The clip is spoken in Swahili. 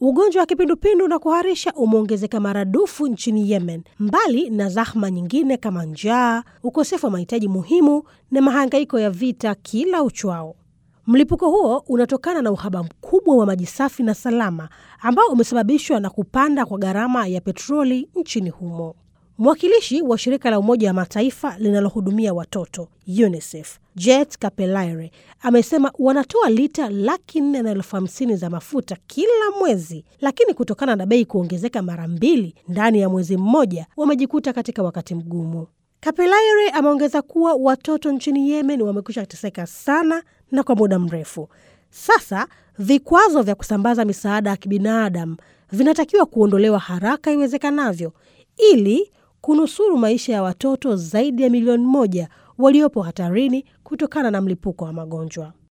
Ugonjwa wa kipindupindu na kuharisha umeongezeka maradufu nchini Yemen, mbali na zahma nyingine kama njaa, ukosefu wa mahitaji muhimu na mahangaiko ya vita kila uchwao. Mlipuko huo unatokana na uhaba mkubwa wa maji safi na salama ambao umesababishwa na kupanda kwa gharama ya petroli nchini humo. Mwakilishi wa shirika la Umoja wa Mataifa linalohudumia watoto UNICEF Jet Kapelaire amesema wanatoa lita laki nne na elfu hamsini za mafuta kila mwezi, lakini kutokana na bei kuongezeka mara mbili ndani ya mwezi mmoja wamejikuta katika wakati mgumu. Kapelaire ameongeza kuwa watoto nchini Yemen wamekwisha teseka sana na kwa muda mrefu sasa. Vikwazo vya kusambaza misaada ya kibinadamu vinatakiwa kuondolewa haraka iwezekanavyo ili kunusuru maisha ya watoto zaidi ya milioni moja waliopo hatarini kutokana na mlipuko wa magonjwa.